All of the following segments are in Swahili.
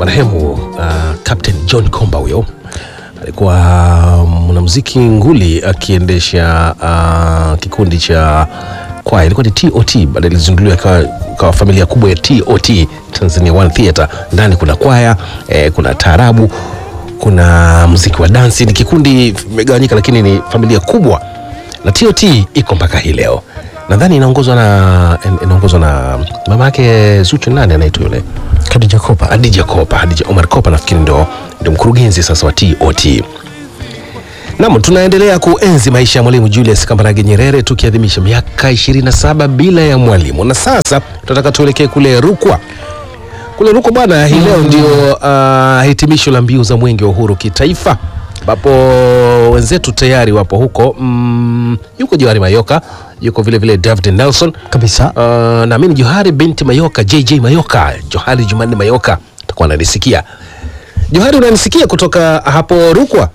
marehemu uh, Captain John Komba huyo alikuwa mwanamuziki nguli akiendesha uh, kikundi cha kwaya ilikuwa ni TOT, baadaye ilizinduliwa ikawa ikawa familia kubwa ya TOT, Tanzania One Theatre. Ndani kuna kwaya eh, kuna taarabu, kuna muziki wa dansi. Ni kikundi vimegawanyika, lakini ni familia kubwa, na TOT iko mpaka hii leo. Nadhani inaongozwa na inaongozwa na mama yake Zuchu, nani anaitwa yule Khadija Kopa. Hadija Kopa, Hadija Omar Kopa nafikiri ndo, ndo mkurugenzi sasa wa TOT. Naam, tunaendelea kuenzi maisha ya Mwalimu Julius Kambarage Nyerere tukiadhimisha miaka 27 bila ya mwalimu, na sasa tunataka tuelekee kule Rukwa. Kule Rukwa bwana, hii leo ndio uh, hitimisho la mbio za mwenge wa uhuru kitaifa, ambapo wenzetu tayari wapo huko. Mm, yuko Johari Mayoka, yuko vile vile David Nelson Kabisa. Uh, naamini Johari binti Mayoka, JJ Mayoka, Johari Jumanne Mayoka atakuwa ananisikia. Johari, unanisikia kutoka hapo Rukwa?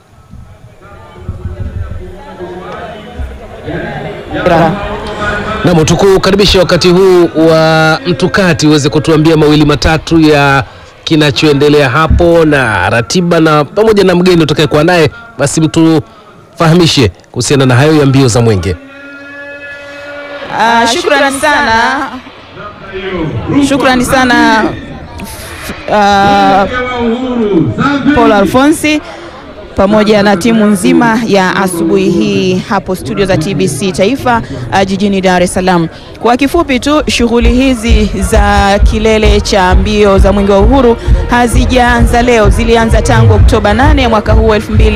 Naam, tukukaribisha wakati huu wa mtukati uweze kutuambia mawili matatu ya kinachoendelea hapo na ratiba na pamoja na mgeni utakayekuwa naye, basi mtufahamishe kuhusiana na hayo ya mbio za mwenge. Ah, shukrani sana, shukrani sana ah, Paul Alfonsi pamoja na timu nzima ya asubuhi hii hapo studio za TBC Taifa ah, jijini Dar es Salaam. Kwa kifupi tu, shughuli hizi za kilele cha mbio za mwenge wa uhuru hazijaanza leo, zilianza tangu Oktoba 8 mwaka huu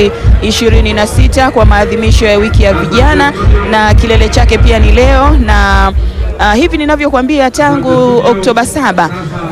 2026 kwa maadhimisho ya wiki ya vijana, na kilele chake pia ni leo na Uh, hivi ninavyokuambia tangu Oktoba saba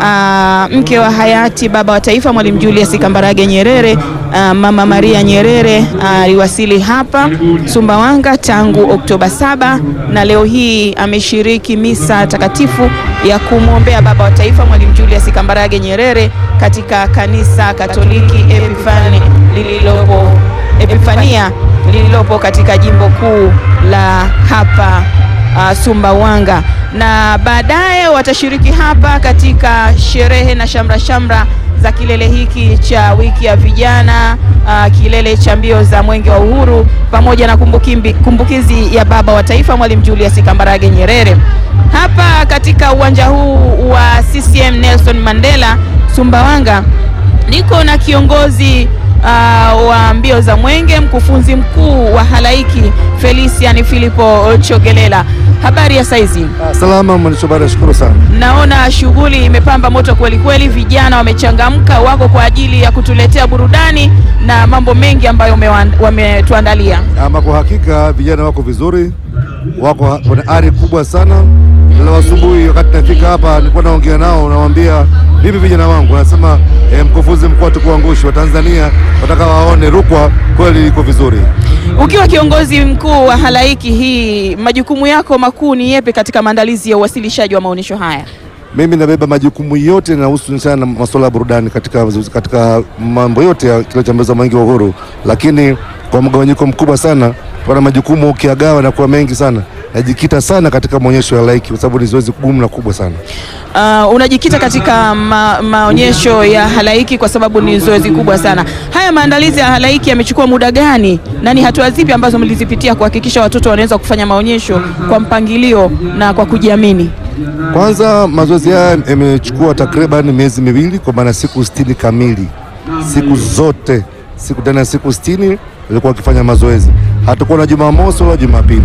uh, mke wa hayati baba wa taifa Mwalimu Julius Kambarage Nyerere uh, Mama Maria Nyerere aliwasili hapa Sumbawanga tangu Oktoba saba na leo hii ameshiriki misa takatifu ya kumwombea baba wa taifa Mwalimu Julius Kambarage Nyerere katika kanisa Katoliki Epifani lililopo Epifania lililopo katika jimbo kuu la hapa uh, Sumbawanga na baadaye watashiriki hapa katika sherehe na shamra shamra za kilele hiki cha wiki ya vijana uh, kilele cha mbio za mwenge wa uhuru pamoja na kumbukimbi, kumbukizi ya baba wa taifa Mwalimu Julius Kambarage Nyerere hapa katika uwanja huu wa CCM Nelson Mandela Sumbawanga. Niko na kiongozi uh, wa mbio za mwenge, mkufunzi mkuu wa halaiki Felician Filipo Chogelela. Habari ya saizi? Salama mwandishi habari, nashukuru sana. Naona shughuli imepamba moto kweli kweli, vijana wamechangamka, wako kwa ajili ya kutuletea burudani na mambo mengi ambayo umewan- wametuandalia. Ama kwa hakika vijana wako vizuri, wako wana ari kubwa sana. Leo asubuhi wakati nafika hapa nilikuwa naongea nao, nawaambia vipi vijana wangu, nasema eh, mkufunzi mkuu hatukuangushi wa Tanzania, wataka waone Rukwa kweli iko vizuri. Ukiwa kiongozi mkuu wa halaiki hii, majukumu yako makuu ni yepi katika maandalizi ya uwasilishaji wa maonyesho haya? Mimi nabeba majukumu yote yanahusu sana na masuala ya burudani katika, katika mambo yote ya kile cha mbio za mwenge wa uhuru, lakini kwa mgawanyiko mkubwa sana pana majukumu ukiagawa na kuwa mengi sana, najikita sana katika maonyesho ya halaiki kwa sababu ni zoezi gumu na kubwa sana. Uh, unajikita katika ma, maonyesho ya halaiki kwa sababu ni zoezi kubwa sana. Haya maandalizi ya halaiki yamechukua muda gani na ni hatua zipi ambazo mlizipitia kuhakikisha watoto wanaweza kufanya maonyesho kwa mpangilio na kwa kujiamini? Kwanza mazoezi haya yamechukua takriban miezi miwili, kwa maana siku sitini kamili, siku zote, siku ndani ya siku sitini ilikuwa wakifanya mazoezi, hatakuwa na Jumamosi wala Jumapili.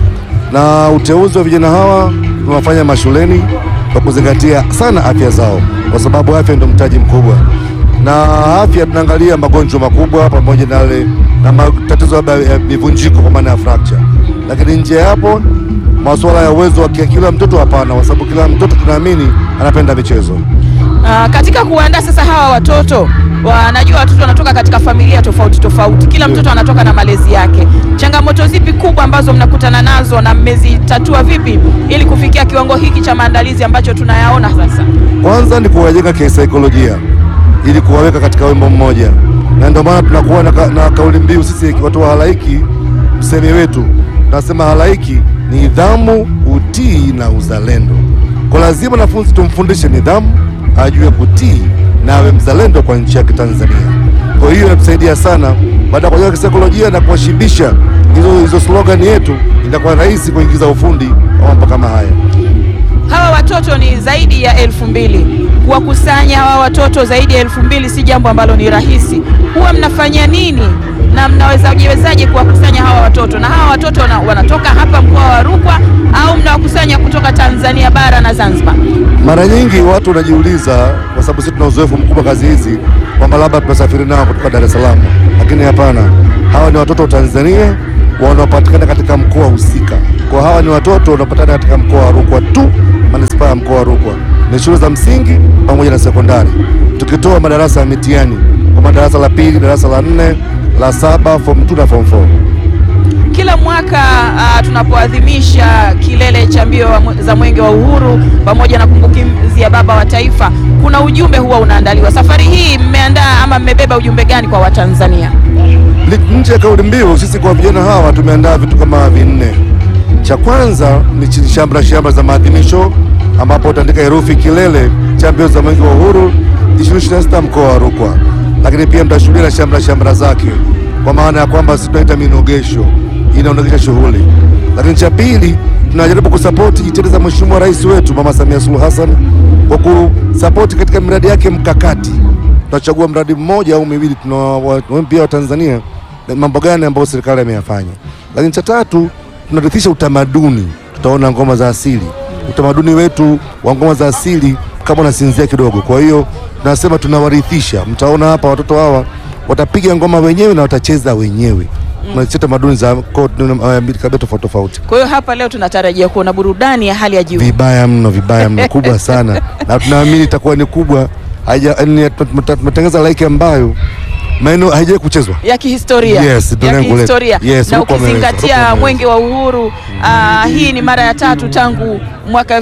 Na uteuzi wa vijana hawa tunawafanya mashuleni kwa kuzingatia sana afya zao, kwa sababu afya ndio mtaji mkubwa, na afya tunaangalia magonjwa makubwa pamoja na yale na matatizo labda ya mivunjiko kwa maana ya fracture, lakini nje ya hapo masuala ya uwezo wa kia- kila mtoto hapana, kwa sababu kila mtoto tunaamini anapenda michezo. Uh, katika kuandaa sasa hawa watoto wanajua watoto wanatoka katika familia tofauti tofauti, kila mtoto anatoka na malezi yake. Changamoto zipi kubwa ambazo mnakutana nazo na mmezitatua vipi ili kufikia kiwango hiki cha maandalizi ambacho tunayaona sasa? Kwanza ni kuwajenga kisaikolojia ili kuwaweka katika wimbo mmoja, na ndio maana tunakuwa na, ka, na kauli mbiu sisi watu wa halaiki, msemi wetu tunasema halaiki ni nidhamu, utii na uzalendo. Kwa lazima wanafunzi tumfundishe nidhamu, ajue kutii na awe mzalendo kwa nchi yake Tanzania. Kwa hiyo inatusaidia sana baada ya kujenga kisaikolojia na kuwashibisha hizo hizo slogan yetu, inakuwa rahisi kuingiza ufundi wa mambo kama haya. Hawa watoto ni zaidi ya elfu mbili. Kuwakusanya hawa watoto zaidi ya elfu mbili si jambo ambalo ni rahisi. Huwa mnafanya nini na mnawezajiwezaje kuwakusanya hawa watoto? Na hawa watoto wana, wanatoka hapa mkoa wa Rukwa au mnawakusanya kutoka Tanzania bara na Zanzibar? Mara nyingi watu wanajiuliza, kwa sababu sisi tuna uzoefu mkubwa kazi hizi, kwamba labda tunasafiri nao kutoka Dar es Salaam, lakini hapana. Hawa ni watoto wa Tanzania wanaopatikana katika mkoa husika. Kwa hawa ni watoto wanaopatikana katika mkoa wa Rukwa tu, manispaa ya mkoa wa Rukwa, ni shule za msingi pamoja na sekondari, tukitoa madarasa ya mitihani kwa darasa la pili, darasa la nne, la saba, form 2 na form 4. Kila mwaka uh, tunapoadhimisha kilele cha mbio wa mwe- za mwenge wa uhuru pamoja na kumbukizi ya baba wa taifa, kuna ujumbe huwa unaandaliwa. Safari hii mmeandaa ama mmebeba ujumbe gani kwa Watanzania? Li- nje ya kauli mbiu, sisi kwa vijana hawa tumeandaa vitu kama vinne. Cha kwanza ni chi- shamra shamra za maadhimisho, ambapo utaandika herufi kilele cha mbio za mwenge wa uhuru 2026 mkoa wa Rukwa, lakini pia mtashuhudia na shamra shamra zake, kwa maana ya kwamba sisi tunaita minogesho, inaonesha shughuli. Lakini cha pili tunajaribu kusapoti jitihada za Mheshimiwa Rais wetu Mama Samia Suluhu Hassan kwa kusapoti katika miradi yake mkakati tunachagua mradi mmoja au miwili, tunawaambia Watanzania na mambo gani ambayo serikali ameyafanya. Lakini cha tatu tunarithisha utamaduni, tutaona ngoma za asili, utamaduni wetu wa ngoma za asili kama unasinzia kidogo. Kwa hiyo tunasema tunawarithisha, mtaona hapa watoto hawa watapiga ngoma wenyewe na watacheza wenyewe tunarithisha tamaduni za koo, eh, kabila tofauti tofauti. Kwa hiyo hapa leo tunatarajia kuona burudani ya hali ya juu. Vibaya mno, vibaya mno, kubwa sana, na tunaamini itakuwa ni kubwa. Haija- ni- tumetengeneza laiki ambayo maeneo haijawahi kuchezwa. ya kihistoria Yes, ya tunaendelea. kihistoria Yes, na Rukwa wameweza, Rukwa ukizingatia wameweza. mwenge wa uhuru ah, hii ni mara ya tatu tangu mwaka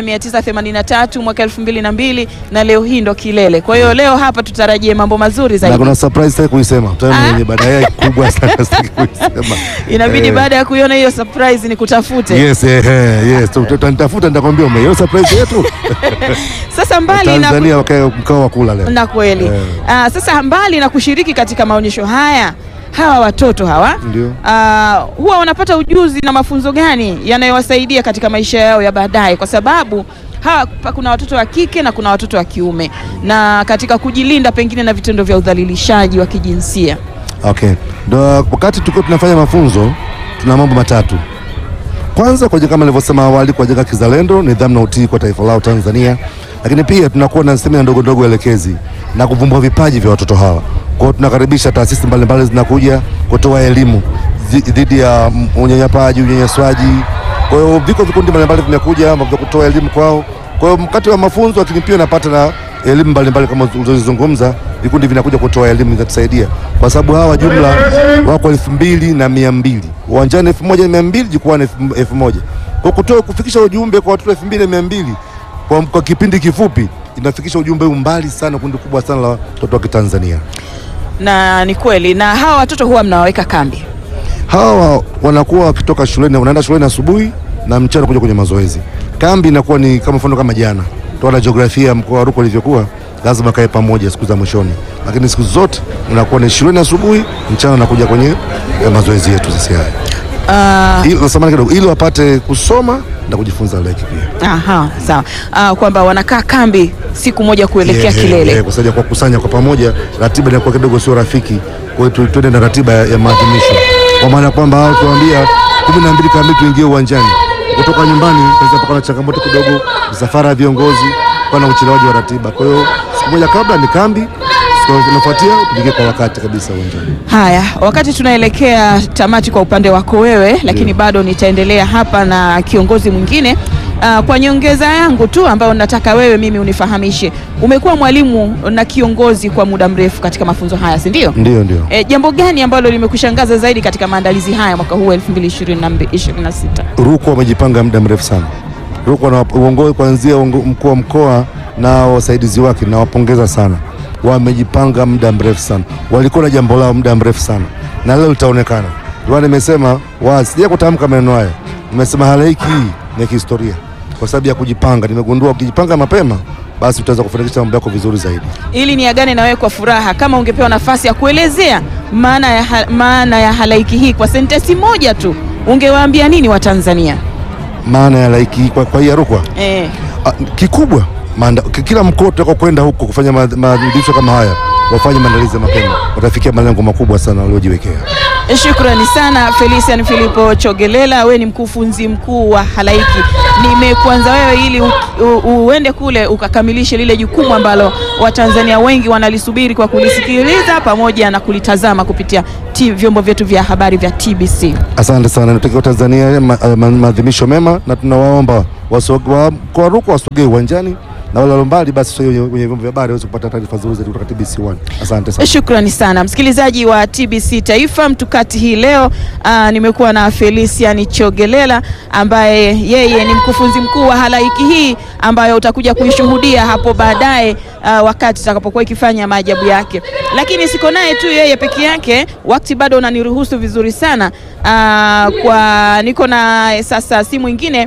1983 mwaka 2002 na leo hii ndo kilele. Kwa hiyo leo hapa tutarajie mambo mazuri na zaidi. kuna surprise sitaki kuisema, Ah. tutaona yenye baadaye kubwa sana sitaki kuisema. Inabidi Eh, baada ya kuiona hiyo surprise ni kutafute. Yes, eh, eh, yes, utanitafuta nitakwambia umeiona surprise yetu. Sasa mbali na Tanzania wakae mkao wa kula leo. na kweli Eh. Ah, sasa mbali na kushiriki katika maonyesho haya hawa watoto hawa Ndio. ah, huwa wanapata ujuzi na mafunzo gani yanayowasaidia katika maisha yao ya baadaye, kwa sababu hawa pa- kuna watoto wa kike na kuna watoto wa kiume, na katika kujilinda pengine na vitendo vya udhalilishaji wa kijinsia. Okay. Ndo wakati tulikuwa tunafanya mafunzo tuna mambo matatu. Kwanza kwa kama nilivyosema awali kujenga kizalendo, nidhamu na utii kwa taifa lao Tanzania. Lakini pia tunakuwa na semina ndogo ndogo elekezi na kuvumbua vipaji vya watoto hawa. Kwa hiyo tunakaribisha taasisi mbalimbali zinakuja kutoa elimu zi- dhidi ya mm, unyanyapaji, unyanyaswaji. Kwa hiyo viko vikundi mbalimbali vimekuja vya kutoa elimu kwao. Kwa hiyo mkati wa mafunzo, lakini pia napata na elimu mbalimbali kama ulizozungumza, vikundi vinakuja kutoa elimu zinatusaidia, kwa sababu hawa jumla wako elfu mbili na mia mbili uwanjani, elfu moja na mia mbili jukwani elfu- elfu moja kwa kutoa kufikisha ujumbe kwa watoto elfu mbili na mia mbili kwa, kwa kipindi kifupi inafikisha ujumbe huu mbali sana, kundi kubwa sana la watoto wa Kitanzania. Na ni kweli, na hawa watoto huwa mnawaweka kambi. Hawa wanakuwa wakitoka shuleni, wanaenda shuleni asubuhi na mchana kuja kwenye mazoezi. Kambi inakuwa ni kama mfano kama jana, tuona jiografia ya mkoa wa Rukwa ilivyokuwa, lazima kae pamoja siku za mwishoni, lakini siku zote unakuwa ni shuleni asubuhi, mchana unakuja kwenye eh, mazoezi yetu sisi haya, Ah, ili nasamani kidogo, ili wapate kusoma na kujifunza leki pia aha, sawa. Ah, kwamba wanakaa kambi siku moja kuelekea Yeah, yeah, kilele. yeah, kwa sababu ya kuwakusanya kwa pamoja, ratiba inakuwa kidogo sio rafiki. Kwa hiyo tu- tuende na ratiba ya, ya maadhimisho, kwa maana kwamba hao tuambia kumi na mbili kamili tuingie uwanjani. Kutoka nyumbani tunaweza paka na changamoto kidogo, msafara ya viongozi kwa na uchelewaji wa ratiba. Kwa hiyo siku moja kabla ni kambi, siku inafuatia tuingie kwa wakati kabisa uwanjani. Haya, wakati tunaelekea tamati kwa upande wako wewe, lakini bado nitaendelea hapa na kiongozi mwingine. Ah, kwa nyongeza yangu tu ambayo nataka wewe mimi unifahamishe, umekuwa mwalimu na kiongozi kwa muda mrefu katika mafunzo haya, si ndio? Ndio, ndio. E, jambo gani ambalo limekushangaza zaidi katika maandalizi haya mwaka huu 2026? Rukwa wamejipanga muda mrefu sana. Rukwa na uongozi kuanzia uongo- mkuu wa mkoa na wasaidizi wake, nawapongeza sana, wamejipanga muda mrefu sana, walikuwa na jambo lao muda mrefu sana, na leo litaonekana. Ndio maana nimesema wazi, sija kutamka maneno haya, nimesema halaiki hii ni ya kihistoria kwa sababu ya kujipanga. Nimegundua ukijipanga mapema basi utaweza kufanikisha mambo yako vizuri zaidi. ili niagane na wewe kwa furaha, kama ungepewa nafasi ya kuelezea maana ya, ha- maana ya halaiki hii kwa sentensi moja tu, ungewaambia nini Watanzania? Maana ya laiki kwa, kwa hii ya Rukwa Eh, Ah, kikubwa maanda, ki- kila mkoa utakao kwenda huko kufanya ma- maadhimisho kama haya wafanye maandalizi ya mapema, watafikia malengo makubwa sana waliojiwekea. shukrani sana Felician Filipo Chogelela, wewe ni mkufunzi mkuu wa halaiki. Nimekuanza wewe ili u, u, uende kule ukakamilishe lile jukumu ambalo Watanzania wengi wanalisubiri kwa kulisikiliza pamoja na kulitazama kupitia t, vyombo vyetu vya habari vya TBC. Asante sana, natakia Tanzania ma- ma- maadhimisho mema, na tunawaomba wasoge- wa mkoa wa Rukwa wasogee uwanjani na wale walio mbali basi wenye wenye vyombo vya habari waweze kupata taarifa nzuri zaidi kutoka TBC 1. Asante sana. Shukrani sana msikilizaji wa TBC Taifa mtukati hii leo. Aa, nimekuwa na Felician Chogelela ambaye yeye ni mkufunzi mkuu wa halaiki hii ambayo utakuja kuishuhudia hapo baadaye aa, wakati itakapokuwa ikifanya maajabu yake. Lakini siko naye tu yeye peke yake, wakati bado unaniruhusu vizuri sana. Aa, kwa niko na sasa si mwingine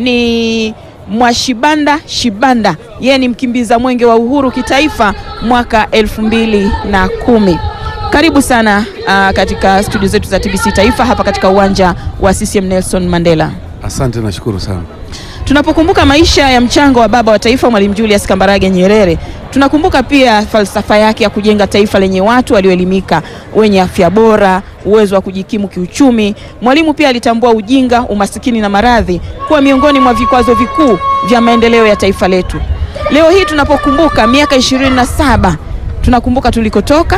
ni Mwashibanda Shibanda, yeye ni mkimbiza mwenge wa uhuru kitaifa mwaka elfu mbili na kumi. Karibu sana uh, katika studio zetu za TBC Taifa hapa katika uwanja wa CCM Nelson Mandela. Asante, nashukuru sana. Tunapokumbuka maisha ya mchango wa baba wa taifa Mwalimu Julius Kambarage Nyerere, tunakumbuka pia falsafa yake ya kujenga taifa lenye watu walioelimika, wenye afya bora, uwezo wa kujikimu kiuchumi. Mwalimu pia alitambua ujinga, umasikini na maradhi kuwa miongoni mwa vikwazo vikuu vya maendeleo ya taifa letu. Leo hii tunapokumbuka miaka ishirini na saba tunakumbuka tulikotoka,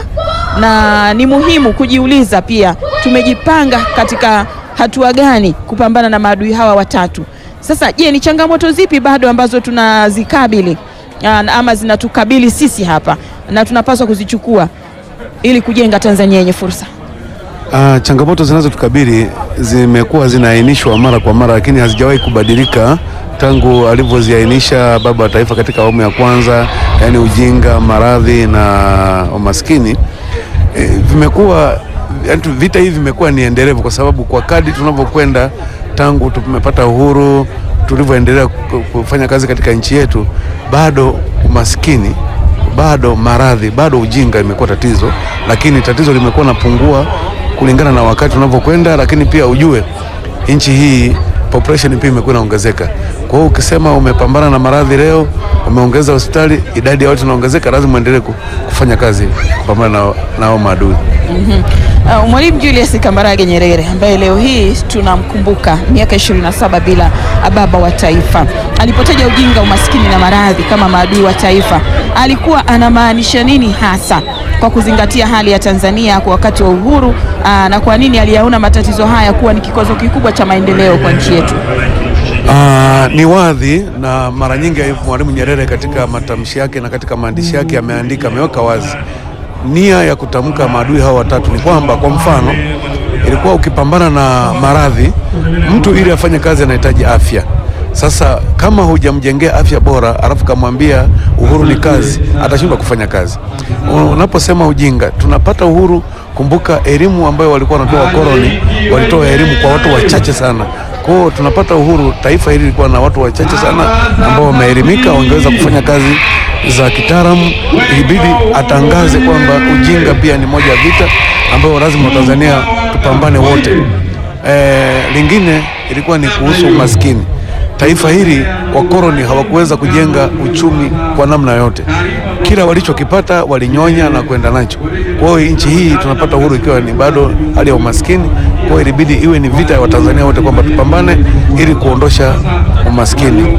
na ni muhimu kujiuliza pia tumejipanga katika hatua gani kupambana na maadui hawa watatu. Sasa je, ni changamoto zipi bado ambazo tunazikabili ah, ama zinatukabili sisi hapa na tunapaswa kuzichukua ili kujenga Tanzania yenye fursa? Ah, changamoto zinazotukabili zimekuwa zinaainishwa mara kwa mara, lakini hazijawahi kubadilika tangu alivyoziainisha baba wa taifa katika awamu ya kwanza, yaani ujinga, maradhi na umaskini. E, vimekuwa yaani tu- vita hivi vimekuwa ni endelevu, kwa sababu kwa kadri tunavyokwenda tangu tumepata uhuru, tulivyoendelea ku- kufanya kazi katika nchi yetu, bado umaskini bado maradhi, bado ujinga imekuwa tatizo, lakini tatizo limekuwa napungua kulingana na wakati unavyokwenda, lakini pia ujue nchi hii population pia imekuwa inaongezeka. Kwa hiyo ukisema umepambana na maradhi leo, umeongeza hospitali, idadi ya watu inaongezeka, lazima uendelee ku- kufanya kazi kupambana na na hao maadui. Uh, Mwalimu Julius Kambarage Nyerere ambaye leo hii tunamkumbuka miaka 27 bila baba wa taifa. Alipotaja ujinga, umaskini na maradhi kama maadui wa taifa, alikuwa anamaanisha nini hasa kwa kuzingatia hali ya Tanzania kwa wakati wa uhuru uh, na kwa nini aliyaona matatizo haya kuwa ni kikwazo kikubwa cha maendeleo kwa nchi yetu? Ah, ni wadhi na mara nyingi Mwalimu Nyerere katika matamshi yake na katika maandishi yake ameandika, ameweka wazi nia ya kutamka maadui hao watatu ni kwamba, kwa mfano, ilikuwa ukipambana na maradhi, mtu ili afanye kazi anahitaji afya. Sasa kama hujamjengea afya bora, alafu kamwambia uhuru ni kazi, atashindwa kufanya kazi. Unaposema ujinga, tunapata uhuru. Kumbuka elimu ambayo walikuwa wanatoa wakoloni, walitoa elimu kwa watu wachache sana. Kwa hiyo tunapata uhuru, taifa hili lilikuwa na watu wachache sana ambao wameelimika, wangeweza kufanya kazi za kitaalamu. Ilibidi atangaze kwamba ujinga pia ni moja ya vita ambayo lazima Watanzania tupambane wote. E, lingine ilikuwa ni kuhusu umaskini. Taifa hili wakoloni hawakuweza kujenga uchumi kwa namna yote, kila walichokipata walinyonya na kwenda nacho. Kwa hiyo nchi hii tunapata uhuru ikiwa ni bado hali ya umaskini. Kwa hiyo ilibidi iwe ni vita ya Watanzania wote kwamba tupambane ili kuondosha umaskini.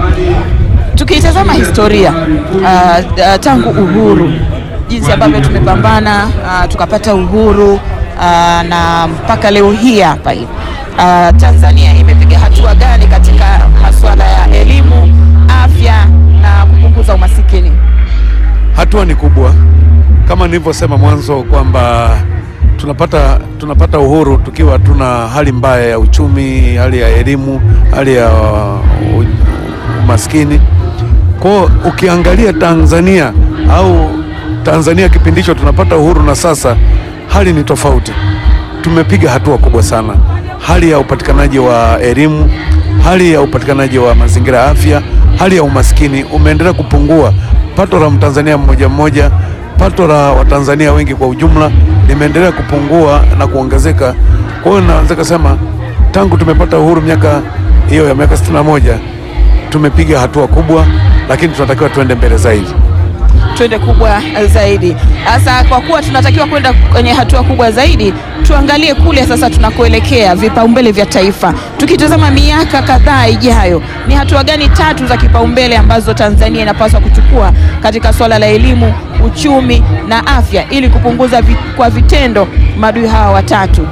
Tukiitazama historia uh, uh, tangu uhuru, jinsi ambavyo tumepambana uh, tukapata uhuru uh, na mpaka leo hii hapa hivi uh, Tanzania imepiga hatua gani katika masuala ya elimu, afya na kupunguza umasikini? Hatua ni kubwa kama nilivyosema mwanzo kwamba tunapata, tunapata uhuru tukiwa tuna hali mbaya ya uchumi, hali ya elimu, hali ya uh, umaskini. Kwa ukiangalia Tanzania au Tanzania kipindi hicho tunapata uhuru na sasa, hali ni tofauti. Tumepiga hatua kubwa sana, hali ya upatikanaji wa elimu, hali ya upatikanaji wa mazingira ya afya, hali ya umaskini umeendelea kupungua. Pato la Mtanzania mmoja mmoja, pato la Watanzania wengi kwa ujumla limeendelea kupungua na kuongezeka. Kwa hiyo naweza kusema tangu tumepata uhuru miaka hiyo ya miaka 61 tumepiga hatua kubwa, lakini tunatakiwa tuende mbele zaidi. twende kubwa zaidi. Sasa kwa kuwa tunatakiwa kwenda kwenye hatua kubwa zaidi, tuangalie kule sasa tunakoelekea, vipaumbele vya taifa. Tukitazama miaka kadhaa ijayo, ni hatua gani tatu za kipaumbele ambazo Tanzania inapaswa kuchukua katika swala la elimu, uchumi na afya ili kupunguza vi, kwa vitendo maadui hawa watatu?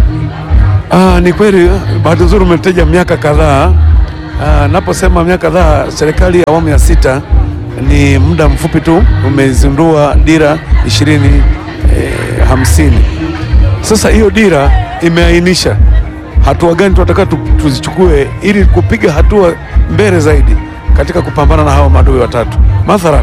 Ah, ni kweli, bahati nzuri umetaja miaka kadhaa. Ah, naposema miaka kadhaa, serikali ya awamu ya sita ni muda mfupi tu umezindua dira ishirini eh, hamsini. Sasa hiyo dira imeainisha hatua gani tunataka tu, tuzichukue ili kupiga hatua mbele zaidi katika kupambana na hawa maadui watatu. Mathalan,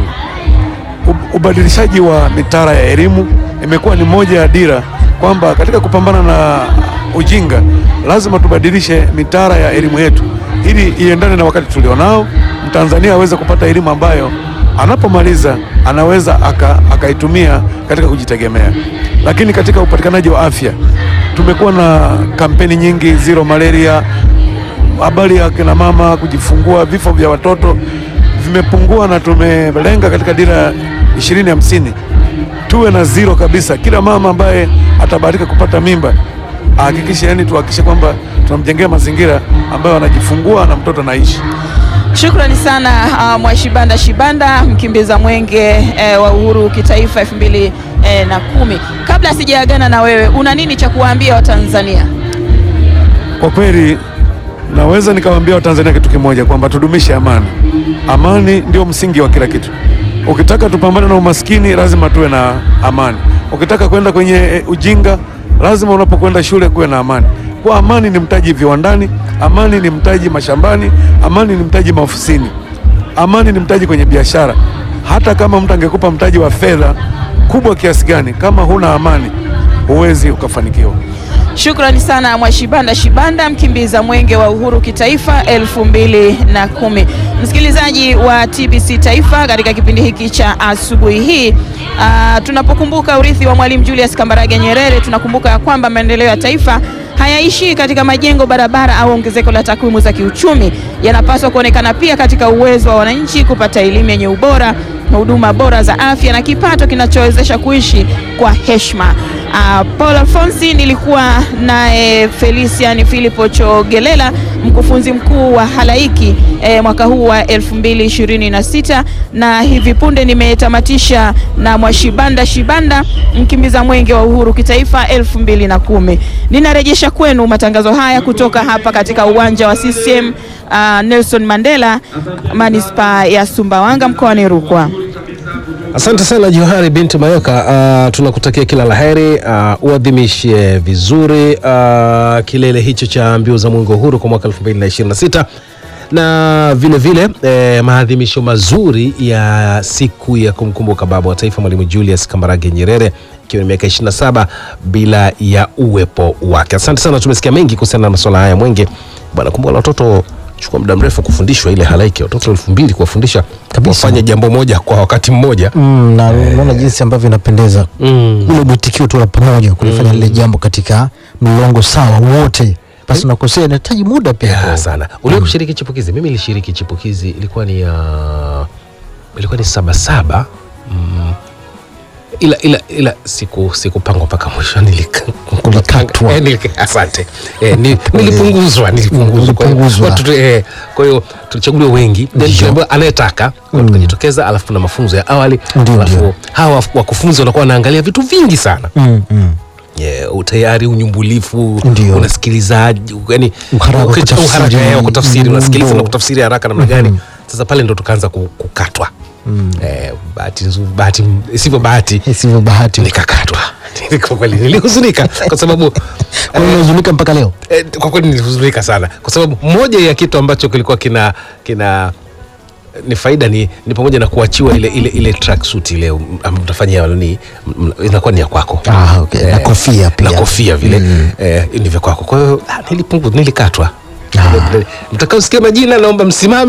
ub- ubadilishaji wa mitaala ya elimu imekuwa ni moja ya dira kwamba katika kupambana na ujinga lazima tubadilishe mitaala ya elimu yetu ili iendane na wakati tulionao, Mtanzania aweze kupata elimu ambayo anapomaliza anaweza aka- akaitumia katika kujitegemea. Lakini katika upatikanaji wa afya tumekuwa na kampeni nyingi, zero malaria, habari ya kina mama kujifungua, vifo vya watoto vimepungua, na tumelenga katika dira ishirini hamsini tuwe na zero kabisa. Kila mama ambaye atabahatika kupata mimba ahakikishe, yani tuhakikishe kwamba tunamjengea mazingira ambayo anajifungua na mtoto anaishi. Shukrani sana uh, Mwashibanda Shibanda mkimbiza mwenge eh, wa uhuru kitaifa elfu mbili eh, na kumi. Kabla sijaagana na wewe, una nini cha kuwaambia Watanzania? Kwa kweli naweza nikawaambia Watanzania kitu kimoja kwamba tudumishe amani. Amani ndio msingi wa kila kitu. Ukitaka tupambane na umaskini, lazima tuwe na amani. Ukitaka kwenda kwenye e, ujinga, lazima unapokwenda shule kuwe na amani. Kwa amani ni mtaji viwandani, amani ni mtaji mashambani, amani ni mtaji maofisini, amani ni mtaji kwenye biashara. Hata kama mtu angekupa mtaji wa fedha kubwa kiasi gani, kama huna amani, huwezi ukafanikiwa. Shukrani sana Mwashibanda Shibanda, mkimbiza mwenge wa uhuru kitaifa elfu mbili na kumi. Msikilizaji wa TBC Taifa, katika kipindi hiki cha asubuhi hii ah, tunapokumbuka urithi wa Mwalimu Julius Kambarage Nyerere, tunakumbuka ya kwamba maendeleo ya taifa hayaishii katika majengo, barabara au ongezeko la takwimu za kiuchumi. Yanapaswa kuonekana pia katika uwezo wa wananchi kupata elimu yenye ubora, huduma bora za afya na kipato kinachowezesha kuishi kwa heshima. Uh, Paul Alfonsi nilikuwa naye Felician Philipo Chogelela mkufunzi mkuu wa halaiki eh, mwaka huu wa 2026 na hivi punde nimetamatisha na Mwashibanda Shibanda mkimbiza mwenge wa uhuru kitaifa 2010. Ninarejesha kwenu matangazo haya kutoka hapa katika uwanja wa CCM uh, Nelson Mandela manispaa ya Sumbawanga mkoani Rukwa. Asante sana Johari binti Mayoka, uh, tunakutakia kila laheri, uh, uadhimishe vizuri uh, kilele hicho cha mbio za mwenge wa uhuru kwa mwaka 2026 na vile vile eh, maadhimisho mazuri ya siku ya kumkumbuka baba wa taifa Mwalimu Julius Kambarage Nyerere ikiwa ni miaka 27 bila ya uwepo wake. Asante sana, tumesikia mengi kuhusiana na masuala haya mwenge bwana. Kumbuka na watoto chukua muda mrefu kufundishwa ile halaiki ya watoto elfu mbili kuwafundisha wafanye jambo moja kwa wakati mmoja. Mm, na unaona jinsi ambavyo inapendeza Mm. ule mwitikio tu la pamoja kulifanya lile jambo katika mlolongo sawa wote, basi unakosea, inahitaji muda pia. Ya, sana uliwe kushiriki chipukizi mimi nilishiriki chipukizi ilikuwa ni ya ilikuwa ni sabasaba mm. ila, ila, ila siku sikupangwa mpaka mwisho nilika- Ulikatwa. Eh, nilika- asante eh, ni, nilipunguzwa nilipunguzwa Kwa hiyo Ulipunguzwa. watu tu- eh, kwa hiyo tulichaguliwa wengi then tuliambiwa anayetaka mm. tukajitokeza alafu tuna mafunzo ya awali Ndio, alafu ndio. hawa wakufunzi wanakuwa wanaangalia vitu vingi sana Mm, mm. yeah, utayari unyumbulifu Ndio. unasikilizaji yani Uharaka wa ukicha- kutafsiri. uharaka, eh, wa kutafsiri Mm, unasikiliza ndio. na kutafsiri haraka namna gani sasa pale ndo tukaanza ku- kukatwa eh, bahati nzuri bahati sivyo bahati Isivyo bahati nikakatwa kwa kweli nilihuzunika kwa sababu kwa hiyo unahuzunika mpaka leo. eh, kwa kweli nilihuzunika sana kwa sababu moja ya kitu ambacho kilikuwa kina kina ni faida ni, ni pamoja na kuachiwa ile ile ile track suit ile um, ambayo utafanyia ni m- inakuwa ni ya kwako Ah, okay. Na kofia pia. na kofia vile eh, ni vya kwako kwa hiyo ah, nilipungu nilikatwa Ah. mtakaosikia majina naomba msimame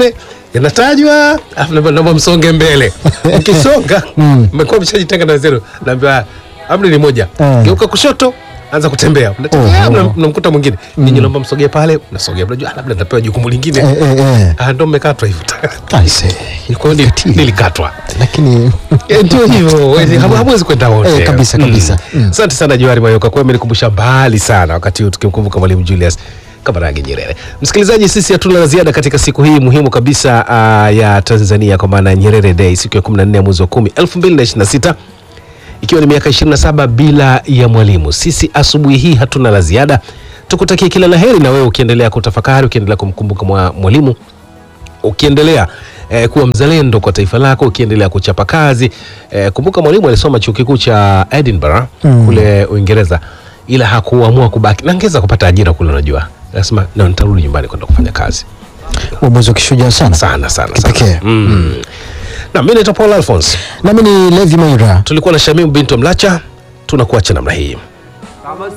yanatajwa alafu naambiwa, naomba msonge mbele mkisonga mmekuwa mshajitenga na zero naambiwa amri ni moja Eh. geuka kushoto anza kutembea Mnatembea, Oh, oh. mna- mnamkuta mwingine ninyi naomba msogee pale mnasogea mnajua ah, labda nitapewa jukumu lingine Eh, eh, eh. Ah, ndo mmekatwa hivyo Aise, Kwa hiyo nili- nilikatwa lakini Eh, ndio hivyo Wezi- hamu- hamwezi kwenda wote Eh, kabisa, kabisa. Mm. asante sana johari mayoka kwa amenikumbusha mbali sana wakati huu tukimkumbuka mwalimu julius kabarage nyerere msikilizaji sisi hatuna la ziada katika siku hii muhimu kabisa uh, ya tanzania kwa maana ya nyerere day siku ya 14 ya mwezi wa 10 2026 ikiwa ni miaka 27 bila ya mwalimu sisi asubuhi hii hatuna la ziada tukutakie kila la heri na wewe ukiendelea kutafakari ukiendelea kumkumbuka mwa- mwalimu ukiendelea eh, kuwa mzalendo kwa taifa lako ukiendelea kuchapa kazi eh, kumbuka mwalimu alisoma chuo kikuu cha Edinburgh Mm. kule Uingereza ila hakuamua kubaki na angeza kupata ajira kule unajua nasema na nitarudi nyumbani kwenda kufanya kazi uamuzi wa kishujaa sana sana sana Kipekee. sana mm. na mimi naitwa Paul Alphonse nami ni levi maira tulikuwa na Shamim bintu Mlacha tunakuacha namna hii kama